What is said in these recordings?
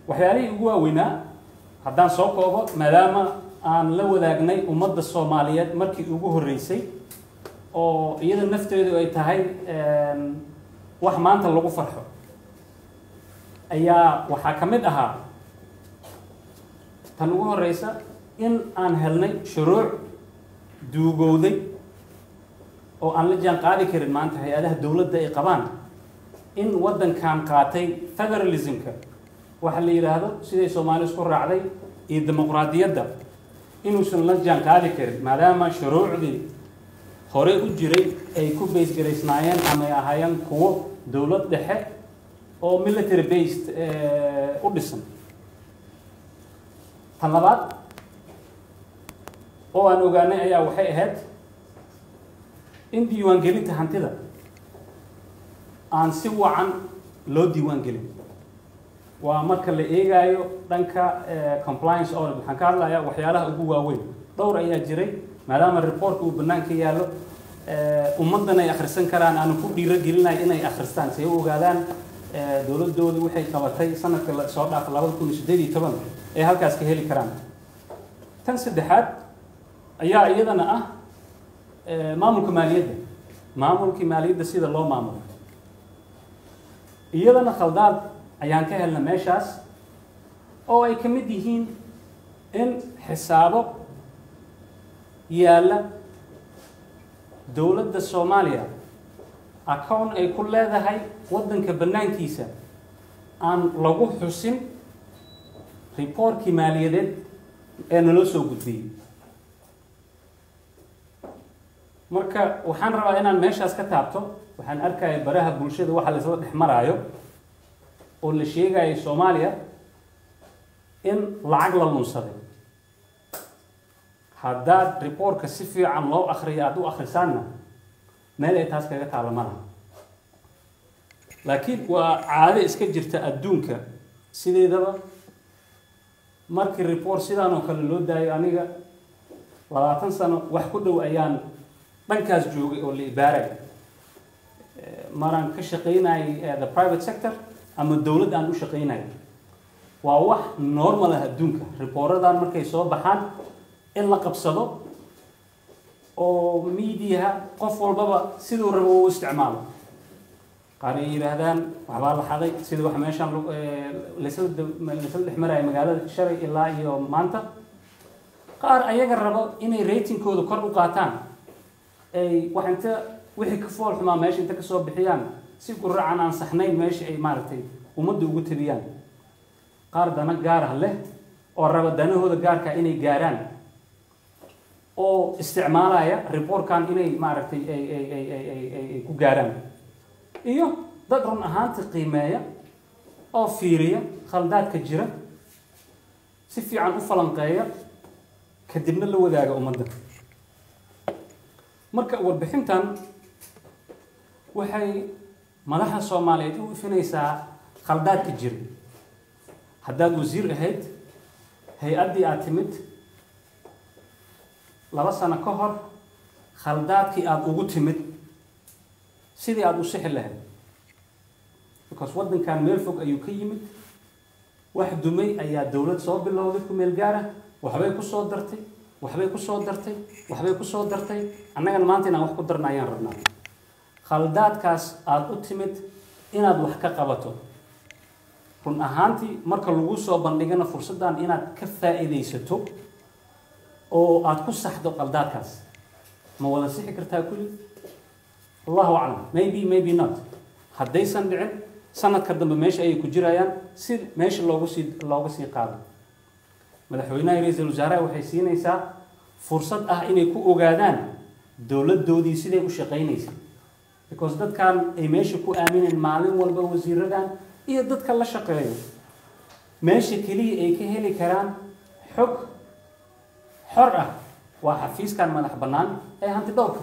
waxyaalihii ugu waaweynaa haddaan soo koobo maadaama aan la wadaagnay ummadda soomaaliyeed markii ugu horreysay oo iyada nafteedu ay tahay wax maanta lagu farxo ayaa waxaa ka mid ahaa tan ugu horeysa in aan helnay shuruuc duugowday oo aan la jaan qaadi karin maanta hay-adaha dowladda ay qabaan in waddankan qaatay federalismka waxa la yidhaahdo siday soomaali isku raacday iyo dimuqraadiyadda inuusan la jaan qaadi karin maadaama shuruucdii hore u jiray ay ku baysgaraysnaayeen ama ay ahaayeen kuwo dowlad dhexe oo military based u dhisan tan labaad oo aan ogaanay ayaa waxay ahayd in diiwaangelinta hantida aan si wacan loo diiwaangelin waa marka la eegaayo dhanka compliance audit waxaan ka hadlayaa waxyaalaha ugu waaweyn dhowr ayaa jiray maadaama reportka uu banaanka yaallo ummaddan ay akhrisan karaan aanu ku dhiiro gelinayo inay akhristaan si ay u ogaadaan dowladooda waxay qabatay sanadka soo dhaafa labada kun iyo siddeed iyo toban ay halkaas ka heli karaan tan saddexaad ayaa iyadana ah maamulka maaliyadda maamulkii maaliyadda sida loo maamulo iyadana khaldaad ayaan ka helna meeshaas oo ay ka mid yihiin in xisaabo yaalla dowladda soomaaliya account ay ku leedahay waddanka bannaankiisa aan lagu xusin riboortkii maaliyadeed ee naloo soo gudbiyey marka waxaan rabaa inaan meeshaas ka taabto waxaan arkaya baraha bulshada waxa laisla dhex maraayo oo la sheegayo soomaaliya in lacag la lunsaday haddaad riboortka si fiican loo akriyo aada u akhrisaanna meel ay taas kaga taalla malaha laakiin waa caado iska jirta adduunka sideedaba markii report sidaan oo kale loo daayo aniga labaatan sano wax ku dhow ayaan dhankaas joogay oo la ibaaray maraan ka shaqaynayay the private sector ama dowladd aan u shaqaynaya waa wax normal ah adduunka riboorradan markay soo baxaan in la qabsado oo mediaha qof walbaba siduu rabo u isticmaalo qaar ay yidhaahdaan waxbaa la xaday sida wax meeshaan laysla dhex maraya magaalada shalay ilaa iyo maanta qaar ayaga rabo inay ratingkooda kor u qaataan ay wax inta wixii ka fool xumaa meesha inta kasoo bixiyaan si guracan aan saxnayn meesha ay maaragtay ummadda ugu tabiyaan qaar dana gaarah leh oo raba danahooda gaarka inay gaaraan oo isticmaalaya reportkan inay maaragtay ay ay ay ay ay ay ay ku gaaraan iyo dad run ahaanta qiimeeya oo fiiriya khaldaadka jira si fiican u falanqeeya kadibna la wadaaga ummadda marka warbixintan waxay madaxa soomaaliyeed u ifinaysaa khaldaadka jira haddaad wasiir ahayd hay-addii aad timid laba sano ka hor khaldaadkii aada ugu timid sidii aada u sixi lahayd because waddankan meel fog ayuu ka yimid wax dumay ayaa dowlad soo bilowday ku meel gaara waxbay ku soo dartay waxbay ku soo dartay waxbay ku soo dartay annagana maanta inaan wax ku darna ayaan rabnaa khaldaadkaas aada u timid inaad wax ka qabato run ahaantii marka lagu soo bandhigana fursaddan inaad ka faa'iidaysato oo aada ku saxdo qaldaadkaas ma wada sixi kartaa kulli allahu aclam maybe maybe not haddaysan dhicin sanadka dambe meesha ayay ku jirayaan si meesha loogu sii looga sii qaado madaxweynaha ra-iisul wasaaraha waxay siinaysaa fursad ah inay ku ogaadaan dowladdoodii siday u shaqaynaysa because dadkan ay meesha ku aamineen maalin walba wasiiradan iyo dadka la shaqeeyo meesha keliya ay ka heli karaan xog xor ah waa xafiiskan madax bannaan ee hanti dhowrka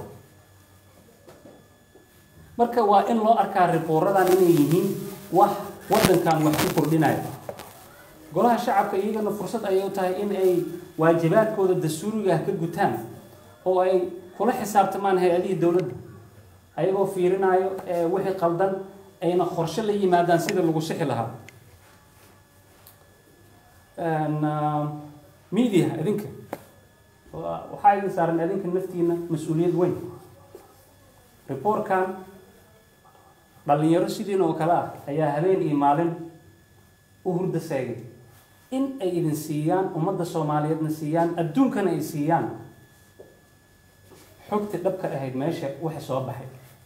marka waa in loo arkaa riboorradan inay yihiin wax waddankan wax ku kordhinaya golaha shacabka iyagana fursad ayay u tahay in ay waajibaadkooda dastuuriga ah ka gutaan oo ay kula xisaabtamaan hay-adihii dowladda ayagoo fiirinayo wixii qaldan ayna qorshe la yimaadaan sida lagu sixi lahaa media idinka waxaa idin saaran idinka naftiina mas-uuliyad weyn reportkan dhalinyaro sidiin oo kale ah ayaa habeen iyo maalin u hurda seegay in ay idin siiyaan ummadda soomaaliyeedna siiyaan adduunkana ay siiyaan xogta dhabka ahayd meesha waxa soo baxay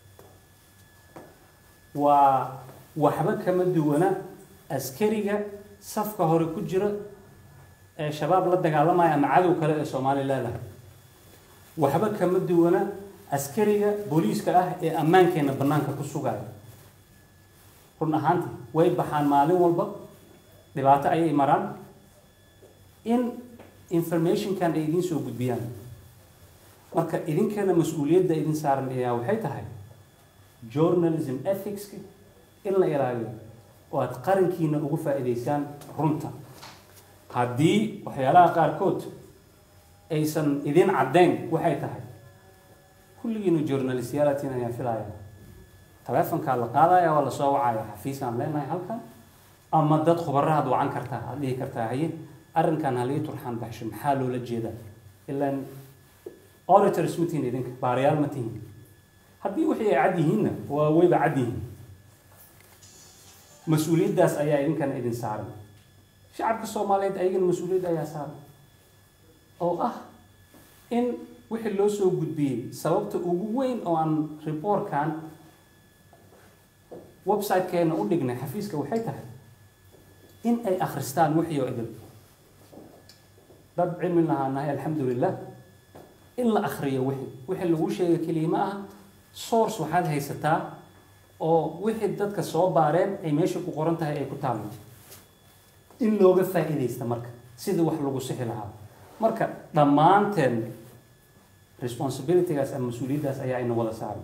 waa waxba kama duwana askariga safka hore ku jira ee shabaab la dagaalamaya ama cadow kale ee soomaaliya leedahay waxba kama duwana askariga booliiska ah ee ammaankeenna bannaanka ku sugaya run ahaanti way baxaan maalin walba dhibaato ayay maraan in informationkan ay idiin soo gudbiyaan marka idinkana mas-uuliyadda idin saaran ayaa waxay tahay journalism ethicska in la ilaaliyo oo aada qarankiina ugu faa'iidaysaan runta haddii waxyaalaha qaarkood aysan idin caddayn waxay tahay kulligiinu journalistyalatin ayaan filaya taleefonkaa la qaadaya waa lasoo wacaya xafiisaan leenahay halkan ama dad khubarahaad wacan kartaa aad dhihi kartaa haye arrinkan halii turxaan baxsho maxaa loola jeedaa ilaan auditors ma tihin idinka baarayaal ma tihin haddii wixii ay cad yihiinna waa wayba cad yihiin mas-uuliyaddaas ayaa idinkana idin saaran shacabka soomaaliyeed ayagana mas-uuliyadda ayaa saaran oo ah in wixii loo soo gudbiyey sababta ugu weyn oo aan reportkan website-keena u dhignay xafiiska waxay tahay in ay akhristaan wixii oo idin dad cilmi lahaanahay alxamdulilah in la akhriyo wixii wixii lagu sheega keliya ma aha source waxaad haysataa oo wixii dadka soo baareen ay meesha ku qoran tahay ay ku taalmo in looga faa'iidaysta marka sidii wax lagu sixi lahaa marka dhammaanteen responsibilitygaas ama mas-uuliyaddaas ayaa ina wada saaran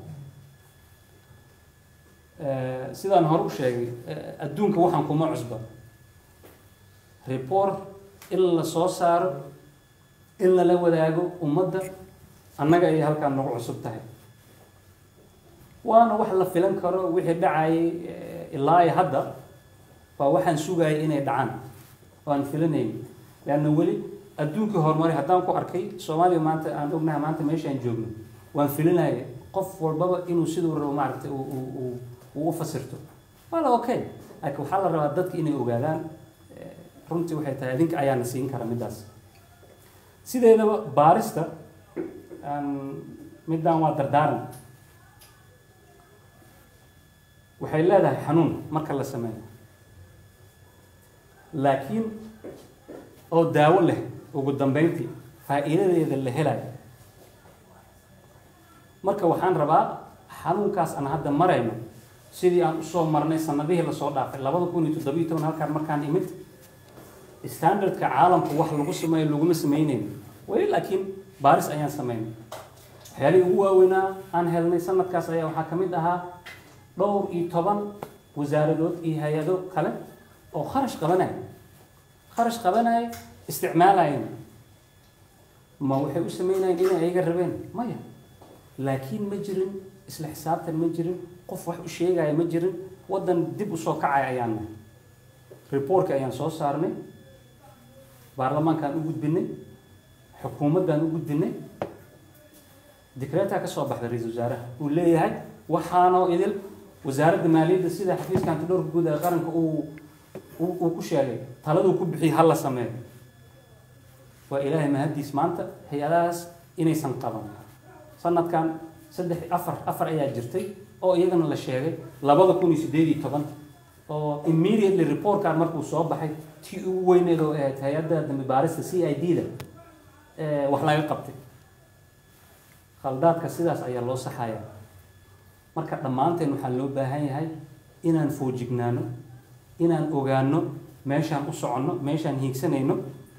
sidaan hore u sheegay adduunka waxaan kuma cusba report in la soo saaro in lala wadaago ummadda annaga ayay halkaan nagu cusub tahay waana wax la filan karo wixii dhacayay ilaa iyo hadda waa waxaan sugayay inay dhacaan waan filanayn leanna weli adduunkii horumari haddaan ku arkay soomaaliya maanta aan ognahay maanta meeshaan joogno waan filinaya qof walbaba inuu siduu rabo maaragtay uu u fasirto wala okay laakiin waxaa la rabaa dadka inay ogaadaan runtii waxay tahay adinka ayaana siin kara middaas sideedaba baarista middaan waa dardaaran waxay leedahay xanuun marka la sameeyo laakiin oo daawo leh ugu dambeyntii faa'iidadeeda la helayo marka waxaan rabaa xanuunkaas aan hadda marayno sidii aan usoo marnay sanadihii lasoo dhaafay labada kun iyo toddobiyo toban halkaan markaan imid standardka caalamku wax lagu sameeyo laguma sameynayno weli laakiin baaris ayaan sameynay waxyaalihii ugu waaweynaa aan helnay sanadkaas ayaa waxaa ka mid ahaa dhowr iyo toban wasaaradood iyo hay-ado kale oo kharash qabanaya kharash qabanaya isticmaalayana ma waxay u sameynayeen inay ayaga rabeen maya laakiin ma jirin isla xisaabtan ma jirin qof wax u sheegaya ma jirin waddan dib usoo kacaya ayaan nahay reportka ayaan soo saarnay baarlamaankaan u gudbinay xukuumaddaan u gudbinay dikreetaa ka soo baxday ra-iisul wasaaraha uu leeyahay waxaanoo idil wasaaradda maaliyadda sida xafiiska antidhowrka guud ee qaranka uu uu ku sheegay taladuu ku bixiyay ha la sameeyo waa ilaahay mahaddiis maanta hay-adahaas inaysan qaban sanadkan saddex afar afar ayaa jirtay oo iyagana la sheegay labada kun iyo siddeed iyo toban oo immediately reportkan markuu soo baxay tii ugu weyneed oo ahayd hay-adda dambi baarista c i d da wax laga qabtay khaldaadka sidaas ayaa loo saxayaa marka dhammaanteen waxaa loo baahan yahay inaan foojignaano inaan ogaano meeshaan u soconno meeshaan hiigsanayno